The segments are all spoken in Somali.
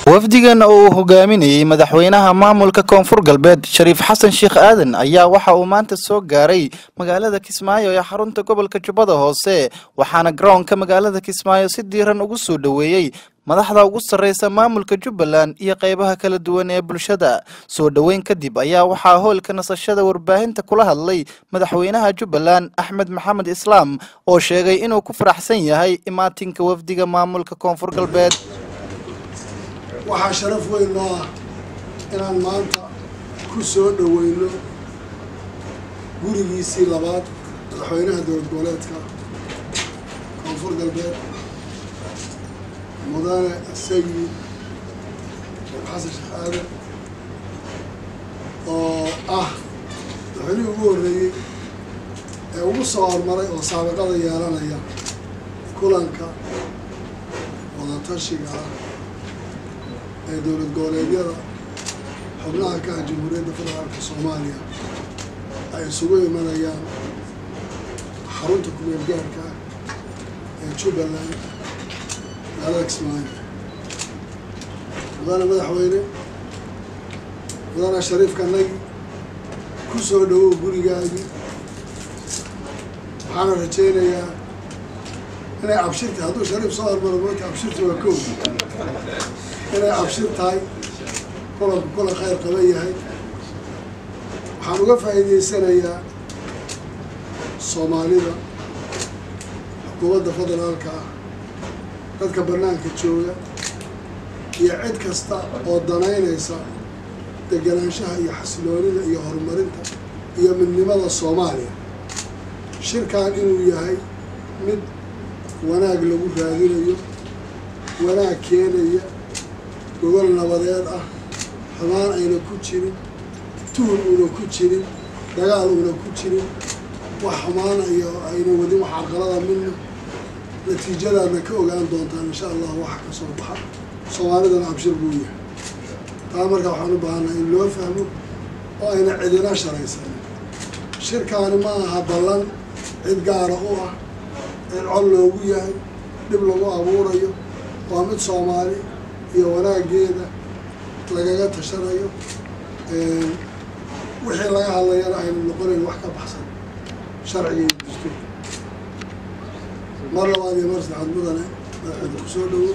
wafdigan oo uu hogaaminayey madaxweynaha maamulka koonfur galbeed shariif xasan sheekh aadan ayaa waxa uu maanta soo gaaray magaalada kismaayo ee xarunta gobolka jubbada hoose waxaana garoonka magaalada kismaayo si diiran ugu soo dhoweeyey madaxda ugu sarreysa maamulka jubbaland iyo qeybaha kala duwan ee bulshada soo dhoweyn kadib ayaa waxaa hoolka nasashada warbaahinta kula hadlay madaxweynaha jubbaland axmed maxamed islaam oo sheegay inuu ku faraxsan yahay imaatinka wafdiga maamulka koonfur galbeed waxaa sharaf weyn noo ah inaan maanta ku soo dhoweyno gurigiisii labaad madaxweynaha dowlad goboleedka koonfur galbeed mudane sayid sheekh xasan sheekh aadan oo ah madaxweynihii ugu horreeyey ee ugu soo hormaray oo saabiqada yeelanaya kulanka wadatashiga ah ee dowlad goboleedyada xubnaha ka ah jamhuuriyadda federaalka soomaaliya ay isugu imanayaan xarunta kumeel gaarka ah ee jubbaland magaalada kismaayo mudane madaxweyne mudane shariifka nagi ku soo dhowow gurigaagii waxaana rajaynayaa inay cabshirta hadduu shariif soo hormaro moota cabshirta waa kow inay cabshir tahay kulanku kulan khayr qaban yahay waxaan uga faa'iideysanayaa soomaalida xukuumadda federaalka ah dadka bannaanka jooga iyo cid kasta oo danaynaysa deganaanshaha iyo xasiloonida iyo horumarinta iyo midnimada soomaaliya shirkan inuu yahay mid wanaag lagu raadinayo wanaag keenaya gogol nabadeed ah xumaan ayna ku jirin tuhun uuna ku jirin dagaal uuna ku jirin wax xumaana iyo ayna wadin wax carqalada midna natiijadaadna ka ogaan doontaan insha allah waxa ka soo baxa soomaalidana abshir buu yahay taa marka waxaan u baahanaa in loo fahmo oo ayna cidina sharaysanin shirkaani ma aha ballan cid gaara u ah cid cod loogu yahay dhib lagu abuurayo waa mid soomaali iyo wanaageeda lagaga tashanayo wixii laga hadlayana aynu noqonayn wax ka baxsan sharciga iyo dastuurka mar labaad iyo mar saddexaad mudane madaxweyne ku soo dhowow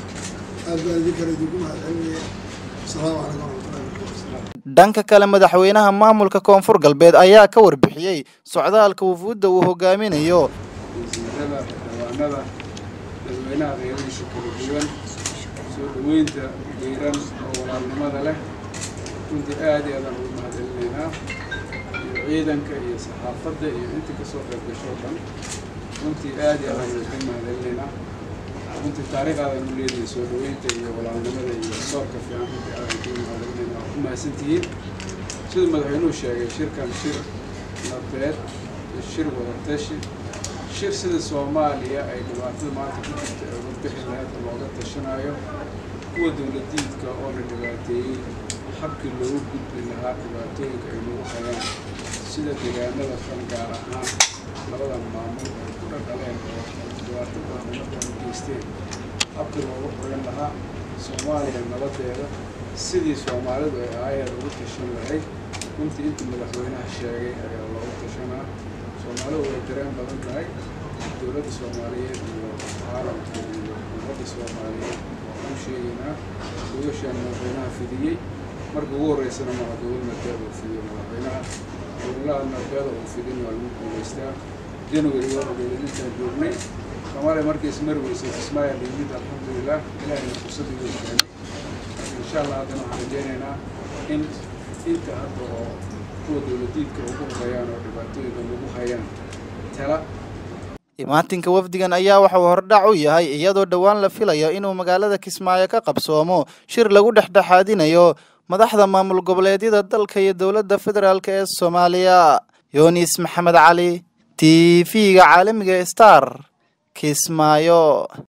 aad baan idin kale idinku mahadcelinaya asalaamu calaykum waraxmatullahi wabarakatu dhanka kale madaxweynaha maamulka koonfur galbeed ayaa ka warbixiyey socdaalka wufuudda uu hogaaminayo wasiirada xildhibaanada dadweynaha qeyradiisa kala duwan soo dhaweynta geyran oo walaalnimada leh runtii aad iyo aadaan ugu mahadcelinaynaa iyo ciidanka iyo saxaafadda iyo intii kasoo qayb gashoo dhan runtii aad iyo aadaan uga mahadcelinaynaa runtii taariikh aadan u leedahay soo dhaweynta iyo walaalnimada iyo soorka fiican runtii aadan kugu mahadcelinaynaa waa ku mahadsantihiin siduu madaxweynuhu sheegay shirkan shir nabeed iyo shir wadatashi shir sida soomaaliya ay dhibaatada maanta ku jirta ee uga bixi lahayd oo looga tashanayo kuwa dowladiidka oo la dhibaateeyey habkii loogu gudbi lahaa dhibaatooyinka ay nagu hayaan sida deegaanada kan gaar ahaan labadan maamul ay ku dhaqaleen oo dhibaato badan umadan u geysteen habkii loogu qoran lahaa soomaaliya nabadeeda sidii soomaalidu ay aayaed ugu tashan lahayd runtii intii madaxweynaha sheegay ayaa loogu tashanaa soomaalidu way dareen badan tahay dowladda soomaaliyeed iyo caalamka iyo ummadda soomaaliyeed waan u sheegaynaa gogashaan madaxweynaha fidiyey marka ugu horreysana maa gobol narbeed uu fidiyo madaxweynaha gobolaha narbeeda uu fidin waa lagu guulaystaa january waa ogeeda intaan joognay soomaaliya markay ismari weysay kismaayo limid alxamdulilah ilahayna fursadii way keenay insha allah haddana waxaan rajeynaynaa in inta hadda oo kuwa dowladiidka ugu horeeyaan oo dhibaatooyinka lagu hayaan tala imaatinka wafdigan ayaa waxa uu hordhac u yahay iyadoo dhowaan la filayo inuu magaalada kismaayo ka qabsoomo shir lagu dhexdhexaadinayo madaxda maamul goboleedyada dalka iyo dowladda federaalk ee soomaaliya yunis maxamed cali t v-ga caalamiga star kismaayo